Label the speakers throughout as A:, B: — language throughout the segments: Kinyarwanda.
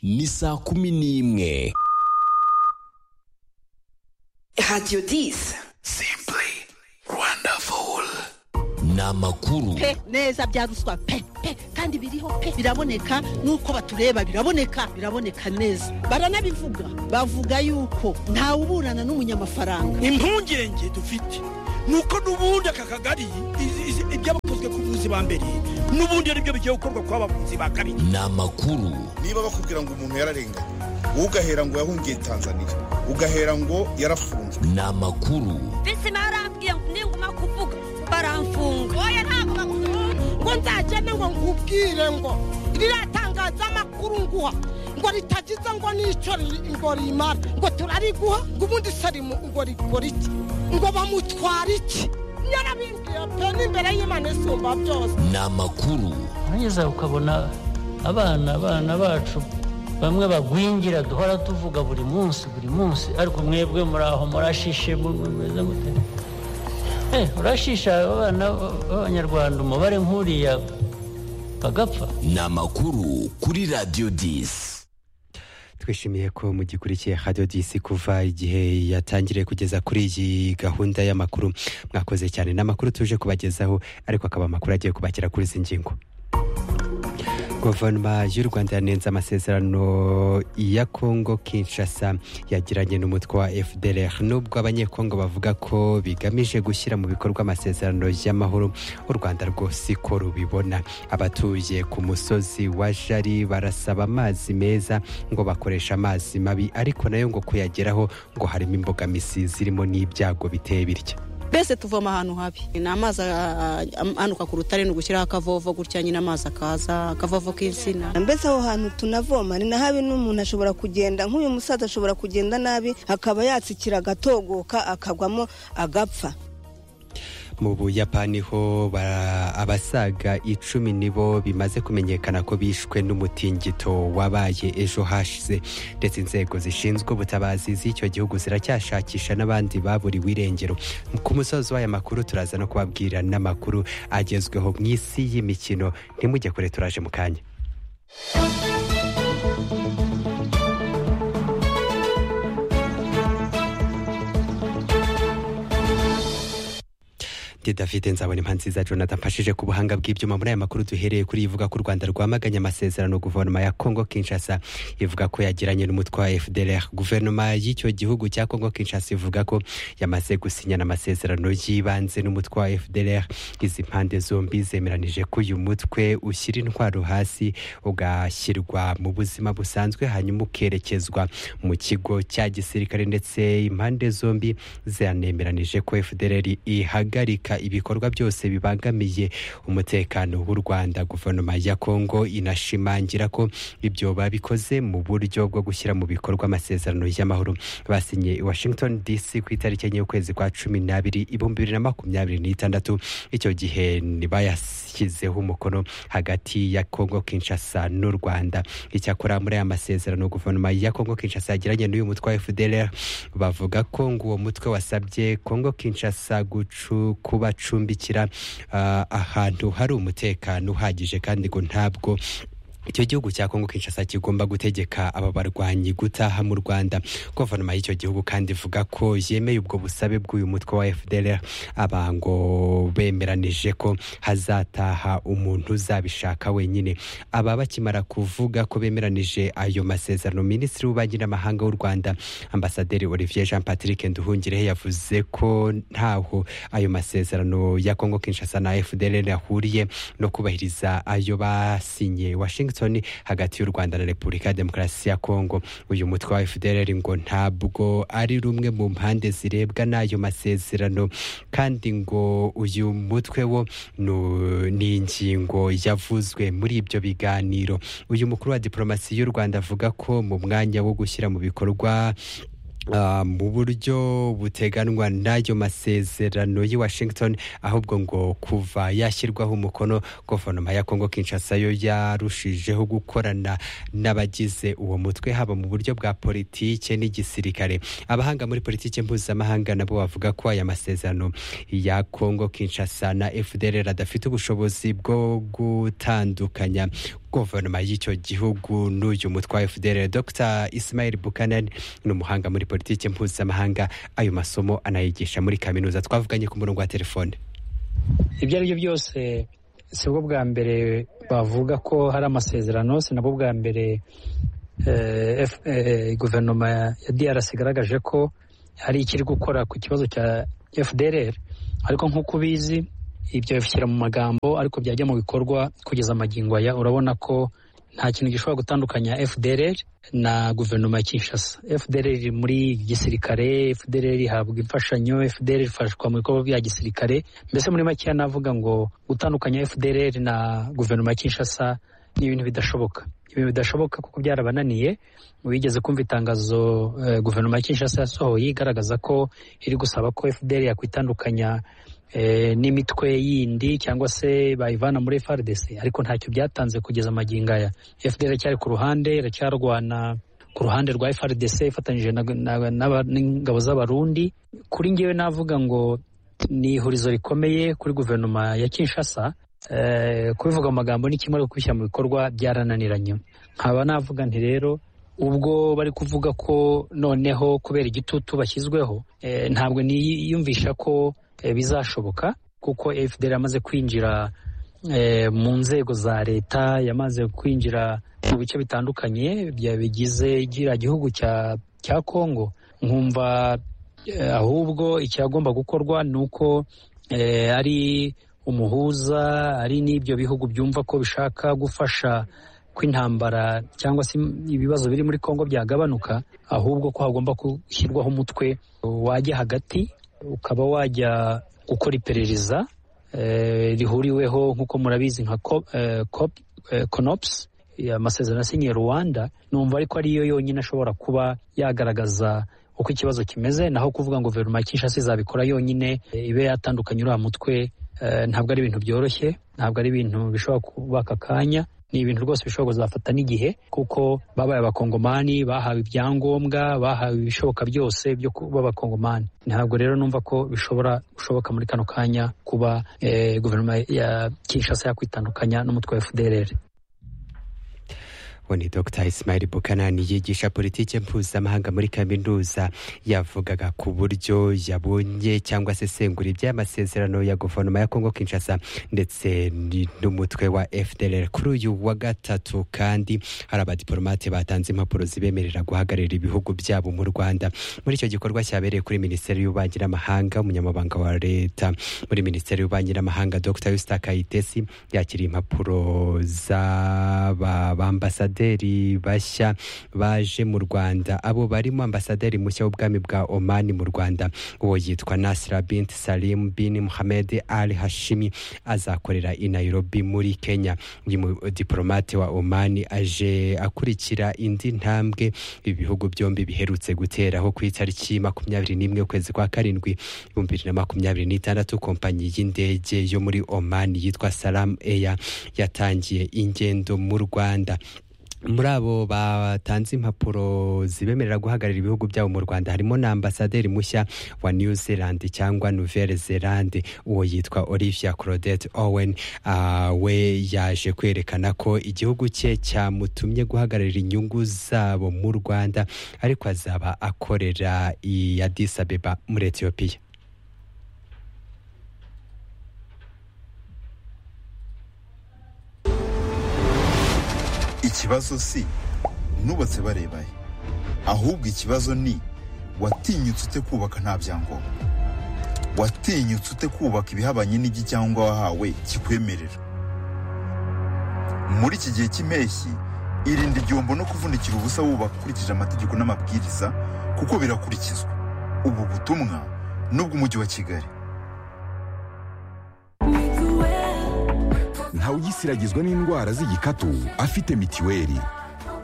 A: ni saa kumi n'imwe
B: radiyo disi
A: ni amakuru
C: pe neza bya ruswa pe pe kandi biriho pe biraboneka nuko batureba biraboneka biraboneka neza baranabivuga bavuga yuko ntawe uburana n'umunyamafaranga
D: impungenge dufite ni uko n'ubundi aka kagari izi- izi- ibyabakozwe ku buvuzi ba mbere n'ubundi ari byo bigiye gukorwa ku bavuzi ba kabiri
A: ni amakuru
E: niba bakubwira ngo umuntu yararenganye wowe ugahera ngo yahungiye tanzania ugahera ngo yarafunzwe
A: ni amakuru
F: bizima yarambwiye ngo ninguma kuvuga baramfunga oya ntabwo bakuvuga ngo nzagende ngo nkubwire ngo riratangaza amakuru nguha ngo ritagize ngo n'icyo riri- ngo rimara ngo turariguha ngo ubundi se rimu- ngo rikora iki ngo bamutwara iki yarabimbwiye pe n'imbere y'imana isumba byose
A: ni amakuru
G: urangeza ukabona abana abana bacu bamwe bagwingira duhora tuvuga buri munsi buri munsi ariko mwebwe muri aho murashishe mu- mu- mumeze mute Eh, urashisha abana b'abanyarwanda umubare nk'uriya bagapfa
A: ni amakuru kuri radiyo disi
H: twishimiye ko mugikurikiye radiyo disi kuva igihe yatangiriye kugeza kuri iyi gahunda y'amakuru mwakoze cyane ni amakuru tuje kubagezaho ariko akaba amakuru agiye kubakira kuri izi ngingo guverinoma y'u rwanda yanenze amasezerano ya congo kinshasa yagiranye n'umutwe wa fdr nubwo abanyekongo bavuga ko bigamije gushyira mu bikorwa amasezerano y'amahoro u rwanda rwo siko rubibona abatuye ku musozi wa jari barasaba amazi meza ngo bakoresha amazi mabi ariko nayo ngo kuyageraho ngo harimo imbogamizi zirimo n'ibyago biteye bitya
I: mbese tuvoma ahantu habi ni amazi ah, am- anuka ku rutare ni ugushyiraho akavovo gutya nyine amazi akaza akavovo k'insina
J: mbese aho hantu tunavoma ni nahabi n'umuntu ashobora kugenda nk'uyu musaza ashobora kugenda nabi akaba yatsikira agatogoka akagwamo agapfa
H: mu buyapani ho bara- abasaga icumi nibo bimaze kumenyekana ko bishwe n'umutingito wabaye ejo hashize ndetse inzego zishinzwe ubutabazi z'icyo gihugu ziracyashakisha n'abandi baburiwe irengero ku musozi w'aya makuru turaza no kubabwira n'amakuru agezweho mu isi y'imikino ntimujye kure turaje mu kanya ndi david nzabona impanzi za jonathan mfashije ku buhanga bw'ibyuma muri aya makuru duhereye kuri ivuga ko u rwanda rwamaganye amasezerano guverinoma ya congo kinshasa ivuga ko yagiranye n'umutwe wa fdr guverinoma y'icyo gihugu cya congo kinshasa ivuga ko yamaze gusinyana amasezerano y'ibanze n'umutwe wa fdr izi mpande zombi zemeranije ko uyu mutwe ushyira intwaro hasi ugashyirwa mu buzima busanzwe hanyuma ukerekezwa mu kigo cya gisirikare ndetse impande zombi zanemeranije ko fdr ihagarika ibikorwa byose bibangamiye umutekano w'u rwanda guverinoma ya kongo inashimangira ko ibyo babikoze mu buryo bwo gushyira mu bikorwa amasezerano y'amahoro basinye i washington dc ku itariki enye y'ukwezi kwa cumi n'abiri ibihumbi bibiri na makumyabiri n'itandatu icyo gihe ni bayashyizeho umukono hagati ya kongo kinshasa n'u rwanda icyakora muri aya masezerano guverinoma ya kongo kinshasa yagiranye n'uyu mutwe wa fdr bavuga ko ngo uwo mutwe wasabye kongo kinshasa gucu kubacumbikira ah, ahantu hari umutekano uhagije kandi ngo ntabwo icyo gihugu cya kongo kinshasa kigomba gutegeka aba barwanyi gutaha mu rwanda guverinoma y'icyo gihugu kandi ivuga ko yemeye ubwo busabe bw'uyu mutwe wa fdr aba ngo bemeranije ko hazataha umuntu uzabishaka wenyine aba bakimara kuvuga ko bemeranije ayo masezerano minisitiri w'ububanyi n'amahanga w'u rwanda ambasaderi olivier jean patrick nduhungirehe yavuze ko ntaho ayo masezerano ya kongo kinshasa na fdr ahuriye no kubahiriza ayo basinye washington hagati y'u rwanda na repubulika ya demokarasi ya kongo uyu mutwe wa fdr ngo ntabwo ari rumwe mu mpande zirebwa n'ayo masezerano kandi ngo uyu mutwe wo nu- ni ingingo yavuzwe muri ibyo biganiro uyu mukuru wa diporomasi y'u rwanda avuga ko mu mwanya wo gushyira mu bikorwa Ah, mu buryo buteganwa n'ayo masezerano y'i Washington ahubwo ngo kuva yashyirwaho umukono guverinoma ya Kongo Kinshasa yo yarushijeho gukorana n'abagize uwo mutwe haba mu buryo bwa politike n'igisirikare abahanga muri politike mpuzamahanga nabo bavuga ko aya masezerano ya Kongo Kinshasa na FDLR adafite ubushobozi bwo gutandukanya
K: guverinoma y'icyo gihugu n'uyu mutwa wa fdr dr ismail buchanan ni umuhanga muri politiki mpuzamahanga ayo masomo anayigisha muri kaminuza twavuganye ku murongo wa telefone
H: ibyo ari byo byose si bwo bwa mbere bavuga ko hari amasezerano si nabwo bwa mbere guverinoma ya drc igaragaje ko hari ikiri gukora ku kibazo cya fdrr ariko nk'uko ubizi ibyo bishyira mu magambo ariko byajya mu bikorwa kugeza amagingo aya urabona ko nta kintu gishobora gutandukanya fdrr na guverinoma ya kinshasa fdrr iri muri gisirikare fdrr ihabwa imfashanyo fdrr ifashwa mu bikorwa bya gisirikare mbese muri makeya navuga ngo gutandukanya fdrr na guverinoma ya kinshasa ni ibintu bidashoboka ibintu bidashoboka kuko byarabananiye wigeze kumva itangazo eh, guverinoma ya kinshasa yasohoye igaragaza ko iri gusaba ko fdr yakwitandukanya n'imitwe yindi cyangwa se bayivana muri FRDC ariko ntacyo byatanze kugeza amagingo aya FDR iracyari ku ruhande iracyarwana ku ruhande rwa FRDC ifatanyije n'ingabo z'abarundi kuri ngewe navuga ngo ni ihurizo rikomeye kuri guverinoma ya Kinshasa eh, kubivuga mu magambo ni kimwe ariko kubishyira mu bikorwa byarananiranye nkaba navuga nti rero ubwo bari kuvuga ko noneho kubera igitutu bashyizweho eh, ntabwo niyumvisha ko bizashoboka kuko fdr yamaze kwinjira mu nzego za leta yamaze kwinjira mu bice bitandukanye bigize gira gihugu cya congo nkumva ahubwo icyagomba gukorwa ni uko ari umuhuza ari n'ibyo bihugu byumva ko bishaka gufasha kw'intambara cyangwa se ibibazo biri muri congo byagabanuka ahubwo ko hagomba gushyirwaho umutwe wajya hagati ukaba wajya gukora iperereza rihuriweho nk'uko murabizi nka konopusi amasezerano asinyiye rwanda numva ariko ariyo yonyine ashobora kuba yagaragaza uko ikibazo kimeze naho kuvuga ngo guverinoma ya kinshasa izabikora yonyine ibe yatandukanye uriya mutwe ntabwo ari ibintu byoroshye ntabwo ari ibintu bishobora kuba aka kanya ni ibintu rwose bishobora kuzafata n'igihe kuko babaye abakongomani bahawe ibyangombwa bahawe ibishoboka byose byo kuba abakongomani ntabwo rero numva ko bishobora gushoboka muri kano kanya kuba guverinoma ya kinshasa yakwitandukanya n'umutwe wa fdrr
K: uwo ni dr ismail bukanani yigisha politiki mpuzamahanga muri kaminuza yavugaga ku buryo yabonye cyangwa se sengura iby'amasezerano ya guverinoma ya kongo kinshasa ndetse ni- n'umutwe wa fdr kuri uyu wa gatatu kandi hari abadiporomate batanze impapuro zibemerera guhagararira ibihugu byabo mu rwanda muri icyo gikorwa cyabereye kuri minisiteri y'ububanyi n'amahanga umunyamabanga wa leta muri minisiteri y'ububanyi n'amahanga dr yusitaka itesi yakiriye impapuro z'abambasade ambasaderi bashya baje mu rwanda abo barimo ambasaderi mushya w'ubwami bwa omani mu rwanda uwo yitwa nasira bint salim bin muhamed al hashimi azakorera i nairobi muri kenya uyu mu- diplomate wa omani aje akurikira indi ntambwe ibihugu byombi biherutse guteraho ku itariki makumyabiri n'imwe ukwezi kwa karindwi ibihumbi bibiri na makumyabiri n'itandatu kompanyi y'indege yo muri omani yitwa salam eya yatangiye ingendo mu rwanda muri abo batanze impapuro zibemerera guhagararira ibihugu byabo mu rwanda harimo na ambasaderi mushya wa new zealand cyangwa nouvelle zealand uwo yitwa olivia claudette owen Ah, we yaje kwerekana ko igihugu cye cyamutumye guhagararira inyungu zabo mu rwanda ariko azaba akorera i addis abeba muri etiyopiya
L: ikibazo si nubatse barebaye ahubwo ikibazo ni watinyutse ute kubaka nta byangombwa watinyutse ute kubaka ibihabanye n'igicyangombwa wahawe kikwemerera muri iki gihe cy'impeshyi irinde igihombo no kuvunikira ubusa wubaka ukurikije amategeko n'amabwiriza kuko birakurikizwa ubu butumwa n'ubw'umujyi wa kigali
M: ntawugisiragizwa n'indwara z'igikatu afite mitiweli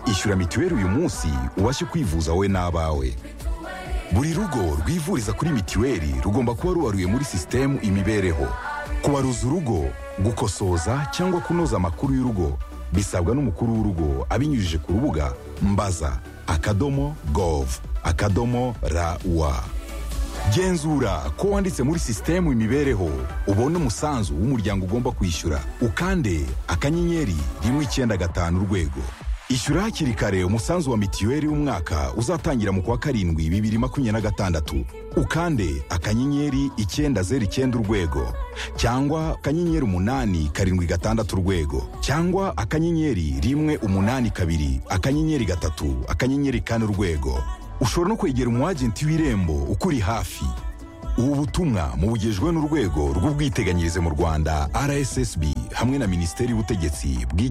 M: ishyura mitiweli uyu munsi ubashe kwivuza wowe n'abawe buri rugo rwivuriza kuri mitiweli rugomba kuba rubaruye muri sisitemu imibereho kubaruza urugo gukosoza cyangwa kunoza amakuru y'urugo bisabwa n'umukuru w'urugo abinyujije ku rubuga mbaza akadomo gov akadomo ra wa genzura ko wanditse muri sisitemu imibereho ubone umusanzu w'umuryango ugomba kwishyura ukande akanyenyeri rimwe icyenda gatanu urwego ishyura hakiri kare umusanzu wa mitiweli w'umwaka uzatangira mu kwa karindwi bibiri makumyabiri na gatandatu ukande akanyenyeri icyenda zeru icyenda urwego cyangwa akanyenyeri umunani karindwi gatandatu urwego cyangwa akanyenyeri rimwe umunani kabiri akanyenyeri gatatu akanyenyeri kane urwego ushobora no kwegera umu agenti w'irembo ukuri hafi ubu butumwa mubugejwe n'urwego rw'ubwiteganyirize mu rwanda rssb hamwe na minisiteri y'ubutegetsi bw'igihugu